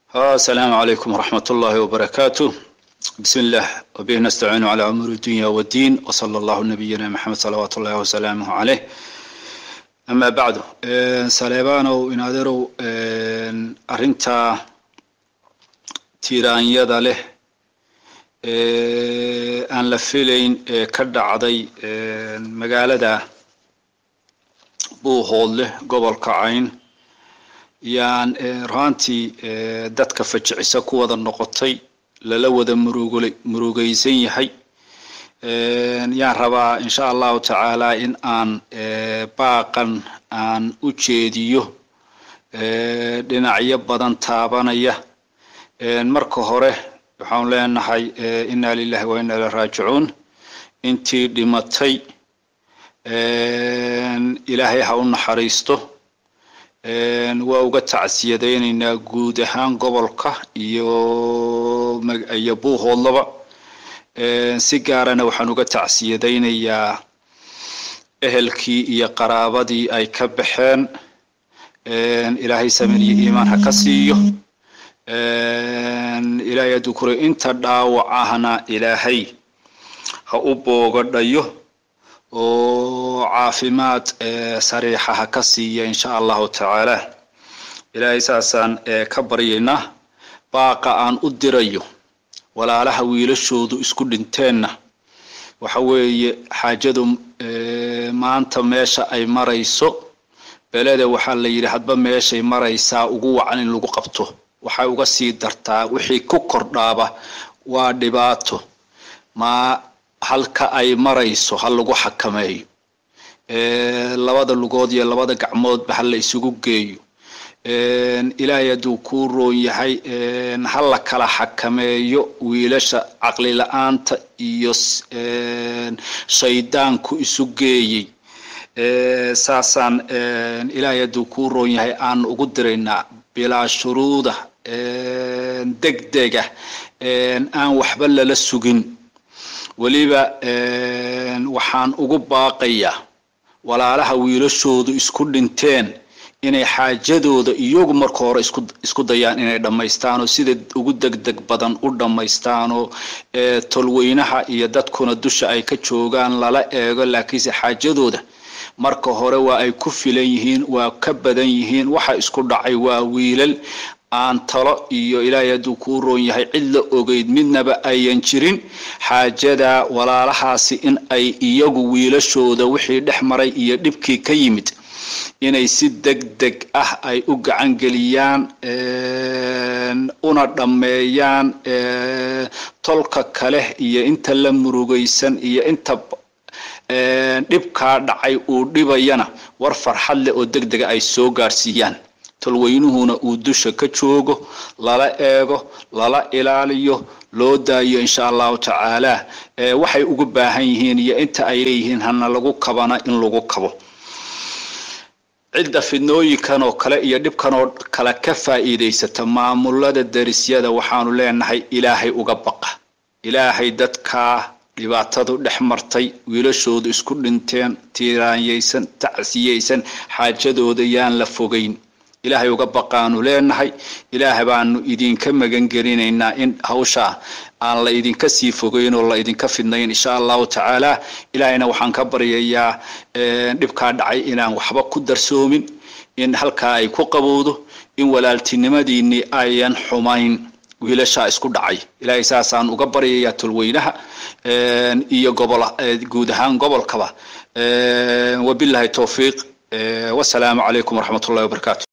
السلام عليكم ورحمة الله وبركاته بسم الله وبه نستعين على أمور الدنيا والدين وصلى الله نبينا محمد صلوات الله وسلامه عليه أما بعد saleebanow inaaderow arrinta tiiraanyada leh aan la filayn ee ka dhacday magaalada buuhoodle gobolka cayn yaan raantii dadka fajicisa ku wada noqotay lala wada murugl murugaysan yahay yaan rabaa insha allahu tacaala in aan baaqan aan u jeediyo dhinacyo badan taabanaya marka hore waxaan leenahay inna lilahi wa inna ila raajicuun intii dhimatay ilaahay ha u naxariisto waa uga tacsiyadaynaynaa guud ahaan gobolka iyo iyo buuhoodlaba si gaarana waxaan uga tacsiyadaynayaa ehelkii iyo qaraabadii ay ka baxeen ilaahay samen iyo iimaan ha ka siiyo ilaahay hadduu kure inta dhaawac ahna ilaahay ha u boogadhayo oo caafimaad sariixa ha ka siiya insha allahu tacaala ilaahay saasaan ka baryaynaa baaqa aan u dirayo walaalaha wiilashoodu isku dhinteenna waxa weeye xaajadu maanta meesha ay marayso beleda waxaa la yidhi hadba meeshay maraysaa ugu wacan in lagu qabto waxay uga sii dartaa wixii ku kordhaaba waa dhibaato ma halka ay marayso ha lagu xakameeyo labada lugood iyo labada gacmoodba ha la isugu geeyo ilaahay hadduu kuu roon yahay ha la kala xakameeyo wiilasha caqli la-aanta iyo shaydaanku isu geeyey saasaan ilaahay hadduu kuu roon yahay aan ugu diraynaa bilaa shuruuda degdega aan waxba lala sugin weliba waxaan ugu baaqayaa walaalaha wiilashoodu isku dhinteen inay xaajadooda iyagu marka hore isku isku dayaan inay dhammaystaanoo sida ugu degdeg badan u dhammaystaanoo tolweynaha iyo dadkuna dusha ay ka joogaan lala eego laakiinse xaajadooda marka hore waa ay ku filan yihiin waa ka badan yihiin waxa isku dhacay waa wiilal aan talo iyo ilaahay hadduu kuu roon yahay cid la ogeyd midnaba ayan jirin xaajada walaalahaasi in ay iyagu wiilashooda wixii dhex maray iyo dhibkii ka yimid inay si deg deg ah ay u gacan geliyaan una dhammeeyaan tolka kale iyo inta la murugaysan iyo inta dhibkaa dhacay uu dhibayana war farxad leh oo deg dega ay soo gaarsiiyaan tolweynuhuna uu dusha ka joogo lala eego lala ilaaliyo loo daayo insha allahu tacaala waxay ugu baahan yihiin iyo inta ay leeyihiin hana lagu kabana in lagu kabo cidda fidnooyinkan oo kale iyo dhibkan oo kale ka faa'iidaysata maamulada darisyada waxaanu leenahay ilaahay uga baqa ilaahay dadkaa dhibaatadu dhex martay wiilashoodu isku dhinteen tiiraanyaysan tacsiyaysan xaajadooda yaan la fogeyn ilaahay uga baqaanu leenahay ilaah baanu idinka magangelinaynaa in hawshaa aan la idinka sii fogeyn oo la idinka fidnayn insha allahu tacaala ilaahayna waxaan ka baryayaa dhibkaa dhacay inaan waxba ku darsoomin in halkaa ay ku qabowdo in walaaltinimadiinii ayan xumayn wiilashaa isku dhacay ilaahay saasaan uga baryayaa tolweynaha iyo gobol guud ahaan gobolkaba wabillahi towfiiq wasalaamu calaykum waraxmat ullahi wabarakatu